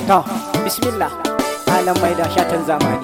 to bismillah malam mai da shatan zamani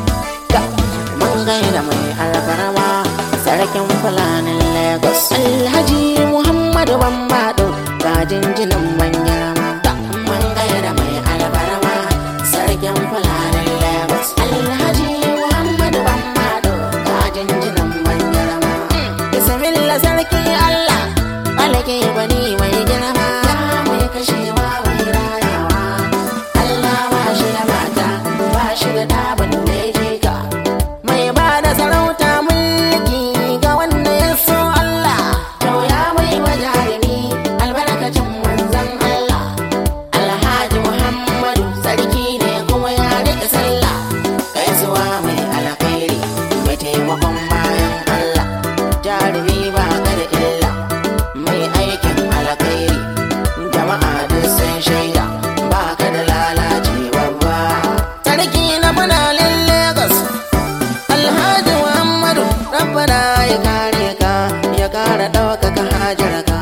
mun gaida mai alfarma sarkin fulanin lagos alhaji muhammadu bambado ga jinjinin manyama mun gaida mai alfarma sarkin fulanin lagos alhaji muhammadu bambado ga jinjinin manyama bismillah sarki allah alake bani mai girma mai kashewa mai rayawa allah ba shi da mata ba shi da dabin da ya je ka mai ba da sarauta mulki ga wanda ya so Allah to ya mai wa jarumi albarkacin manzon Allah Alhaji Muhammadu sarki ne kuma ya rika sallah gaisuwa mai alkhairi mai taimakon bayan Allah jarumi ba ka da illa mai aikin alkhairi jama'a duk sun shaida ba ka da lalaci babba sarki na fanalin Lagos Alhaji Muhammadu Rabbana ya kare ka ya kara ɗaukaka hajar ka.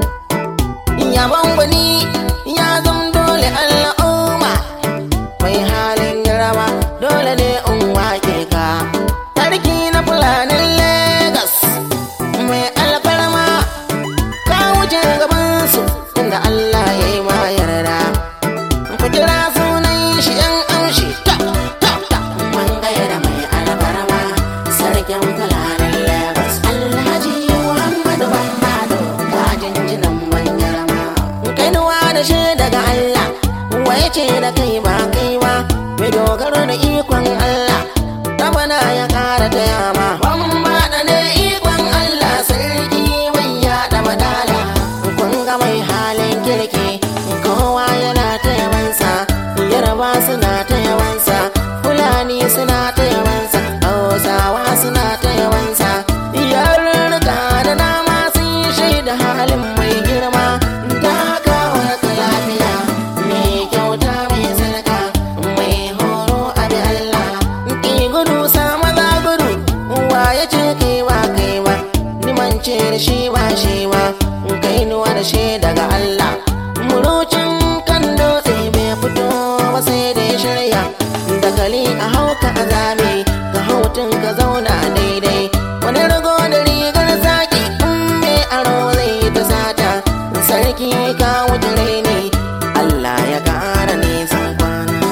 Yabon gwani ya zam dole al'umma mai halin girma dole ne in wake ka. Sarki na fulanin Legas mai alfarma ka wuce gabansu inda Allah ya yi ma yarda. Ku kira sunan shi ‘yan amshi ta ta ta mun gaira mai alfarma sarkin fulanin Lagos Alhaji Muhammadu Bambado ga jinjinan manyarama. Kainuwa da shi daga Allah waye ce da kai ba kai ba mai dogaro da ikon Allah rabana ya kara ta yama. Bambada ne ikon Allah sarki mai yaɗa madala kun ga mai halin kirki kowa yana ta yawansa yarba suna ta yawansa fulani suna ta yawansa hausawa suna ta yawansa yarurruka da dama sun shaida halin mai girma da haka wata lafiya mai kyauta mai sadaka mai horo a bi Allah ki gudu sa maza gudu wa ya ce kai ba kai ba ni mance da shi ba shi ba kai nuwa da shi daga Allah murucin kan dutse bai fito ba sai da ya shirya dakali a hauka a zame ka hautun ka zauna daidai wani rago da rigar zaki in mai aro zai ta sata sarki ka wuce ne Allah ya kara nisan kwana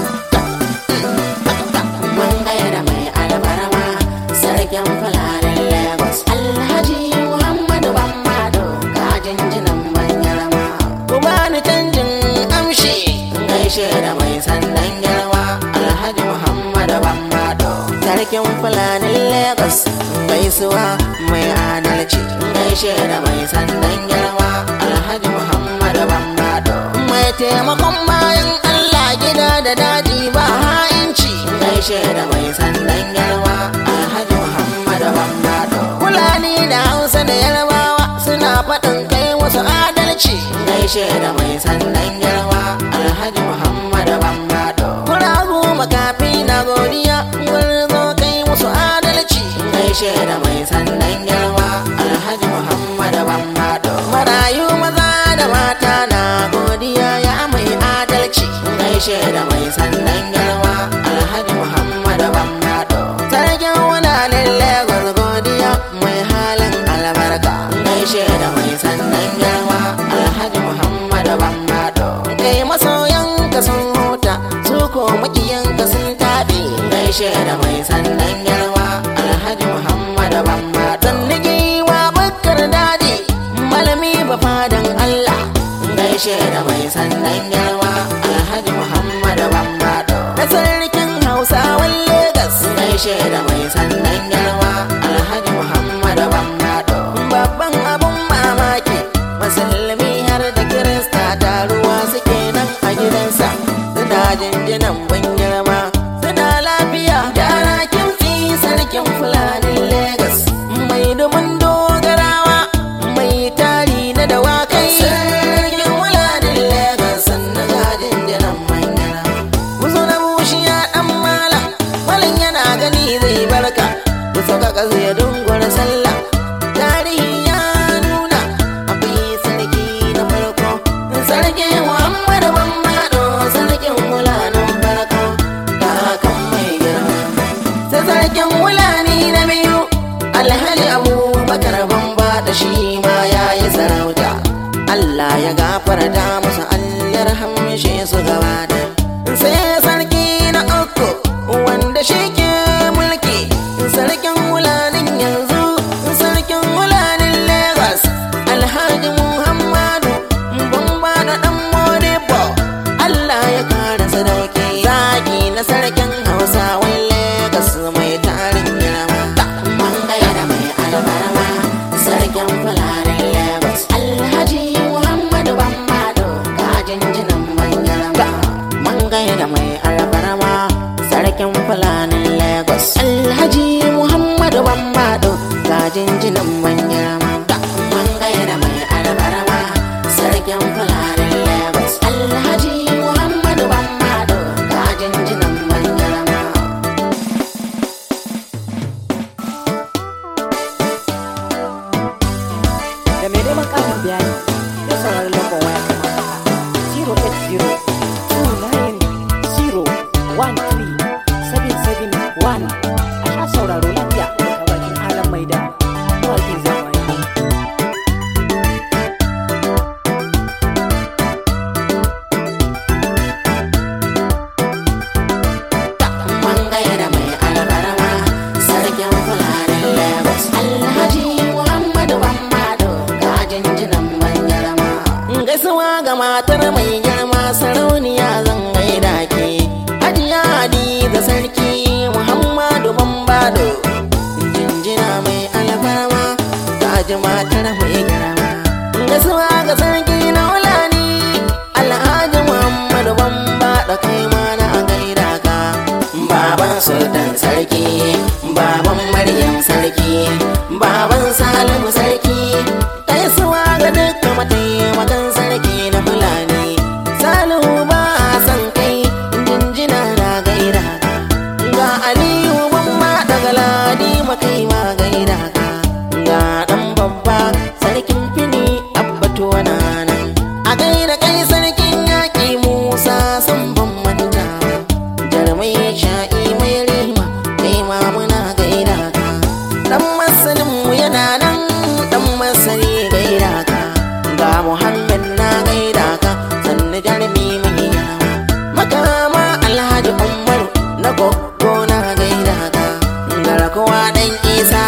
mun gaira mai albarma sarkin fulanin lagos alhaji muhammadu bambado ga jinjinan manyarma ku bani canjin amshi gaishe da mai sandan girma alhaji muhammadu bambado sarkin fulanin lagos gaisuwa mai adalci gaishe da mai sandan girma alhaji muhammadu bambado mai taimakon bayan allah gida da daji ba ha'inci gaishe da mai sandan girma alhaji muhammadu bambado fulani da hausa da yarbawa suna faɗin kai wasu adalci gaishe da mai sandan girma alhaji muhammadu bambado kuragu makafi na godiya gwarzo kai musu adalci gaishe da mai sandan girma alhaji muhammadu bambado marayu maza da mata na godiya ya mai adalci gaishe da mai sandan girma alhaji muhammadu bambado sarkin wadanin lagos godiya mai halin albarka gaishe da mai sandan girma alhaji muhammadu bambado kai masoyanka sun huta su ko makiyanka sun taɓe gaishe da mai sandan girma alhaji muhammadu bambado sanniki wa bakkar daji malami ba fadan allah gaishe da mai sandan girma alhaji muhammadu bambado da sarkin hausawan legas gaishe da mai sandan girma alhaji muhammadu bambado babban abun mamaki musulmi har da kirista taruwa suke nan a gidansa suna jinjinan ban girma suna lafiya yara kimtsi sarkin fulanin legas mai dubin dogarawa mai tari na dawakai sarkin fulanin legas sannan ga jinjinan manyana musu na bushiya dan malam malam yana gani zai barka da sauka ƙasa ya dungura sallah tarihi ya nuna akwai sarki gafarta musu Allah rahamshe su gaba da sai sarki na uku wanda shi ke mulki sarkin wulanin yanzu sarkin wulanin Lagos Alhaji Muhammadu bamba da dan Modibo Allah ya kara sadauki zaki na sarkin Hausawan Lagos mai tarin girma man gaira mai albarma sarkin fulanin Lagos Alhaji Muhammadu Bambado gajin jinin man girma man gaira mai albarma sarkin fulanin Lagos Alhaji Muhammadu Bambado gajin jinin man girma man gaira mai albarma sarkin fulanin Lagos Alhaji Muhammadu Bambado gajin jinin man girma da mai neman ƙarin bayani ya saurari lambar waya kamar haka 080-290-1371 a sha sauraro lafiya daga bakin alam mai da mawaƙin zamani man gaira mai albarma sarkin fulanin lagos alhaji muhammadu bambado gajin jinan ban girma gaisuwa ga matar mai girma sarauniya zan gaida ke hajiya da sarki muhammadu bambado jinjina mai alfarma gaji matar mai girma gaisuwa ga sarki na wulani alhaji muhammadu bambado kai ma na gaida ka baban sultan sarki baban maryam sarki baban salimu sarki gaisuwa ga dukkan mataimakan sarki na fulani salihu ba a san kai jinjina na gaida ka ga aliyu ban ma daga ladi makai ma gaida ka ga dan babba sarkin fini abbatu na nan a gaida kai sarkin yaƙi musa sun ban manta jarmai sha'i mai rima kai ma muna gaida ka dan masanin mu yana nan dan masani gaida ka ga muhammad na gaida ka sannu jarmi mai yawa makama alhaji umaru na goggo na gaida ka garkuwa dan isa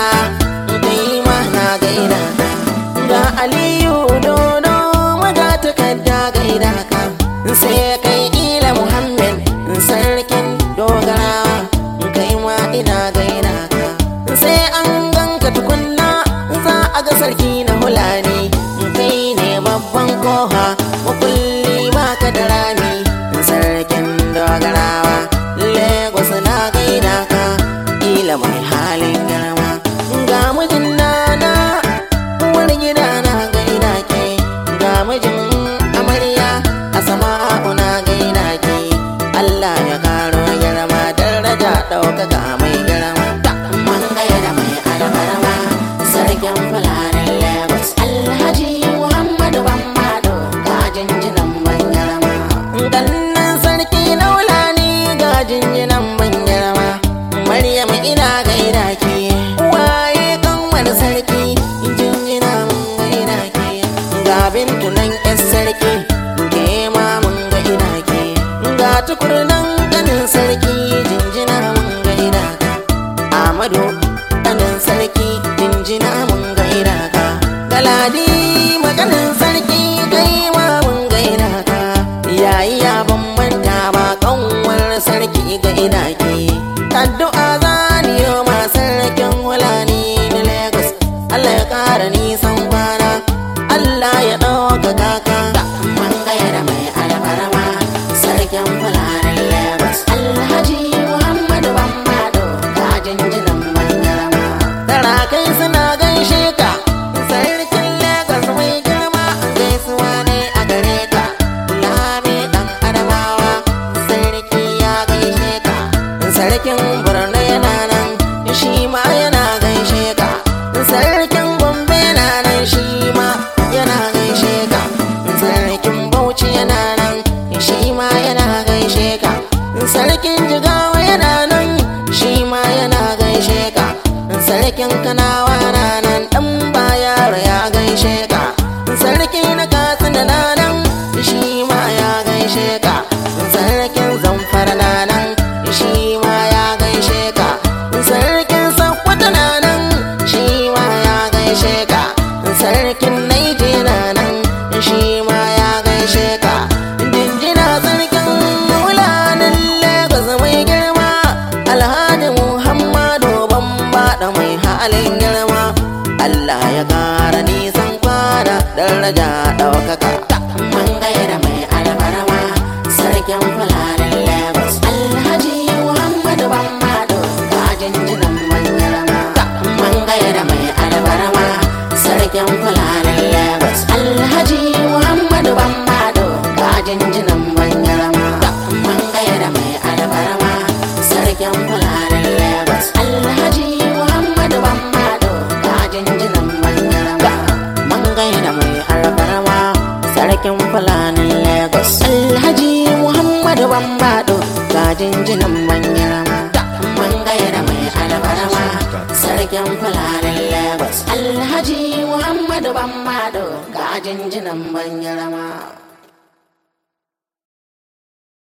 kai ma na gaida ka ga aliyu dodo maga takarda gaida ka sai kai ila muhammad sarkin dogarawa kai ma ina gaida ka sai an ganka tukunna za a ga sarki na hulani kai ne babban koha makulli baka da rami sarkin dogarawa lagos na gaida ka ila mai halin girma ga mijin nana uwar gida na gaida ke ga mijin amarya a sama'u na gaida ke Allah ya karo girma daraja ɗaukaka mai girma ta man gaida mai albarma sarkin fulanin Lagos Alhaji Muhammadu Bambado ga jinjinan ban girma gannan sarki na wulani ga jinjinan ban girma Maryam ina gaida ke waye kanwar sarki jinjina mun gaida ke ga bintu nan yar sarki ke ma mun gaida ke ga tukurnan ganin sarki jinjina mun gaida ka Amadu ganin sarki jinjina mun gaida ka Galadi maganin sarki kai ma mun gaida ka yayi ya bambanta ba kanwar sarki gaida ke addu'a zaniyo ma sarkin wulani na Lagos Allah ya kara nisan kwana Allah ya ɗauka kaka man gaira mai alfarma sarkin fulanin Lagos Alhaji Muhammadu Bambado ga jinjinan bangarama Tarakai suna gaishe ka sarkin Lagos mai girma gaisuwa ne a gare ka Lami dan Adamawa sarki ya gaishe ka sarkin Borno yana nan shi ma yana gaishe ka sarkin Gombe yana nan shi ma yana gaishe ka sarkin Bauchi yana nan shi ma yana gaishe ka sarkin Jigawa yana nan shi ma yana gaishe ka sarkin Kanawa na nan dan bayar ya gaishe ka sarki na Katsina na nan gaishe ka sarkin zamfara na nan shi ma ya gaishe ka sarkin sakwata na nan shi ma ya gaishe ka sarkin naije na nan shi ma ya gaishe ka jinjina sarkin mulanin lagos mai girma alhaji muhammadu bamba da mai halin girma allah ya kara nisan kwana daraja ɗaukaka man gaira mai albarma sarkin fulanin lagos alhaji muhammadu bamba da jinjinan manyarama man gaira mai albarma sarkin fulanin lagos alhaji muhammadu bamba da jinjinan manyarama man gaira mai albarma sarkin fulanin lagos alhaji muhammadu bamba da jinjinan manyarama man gaira mai albarma sarkin fulanin lagos alhaji muhammadu bamba da jinjinan manyarama man gaira mai albarma sarkin fulanin lagos alhaji muhammadu bamba ga jinjinan manyarama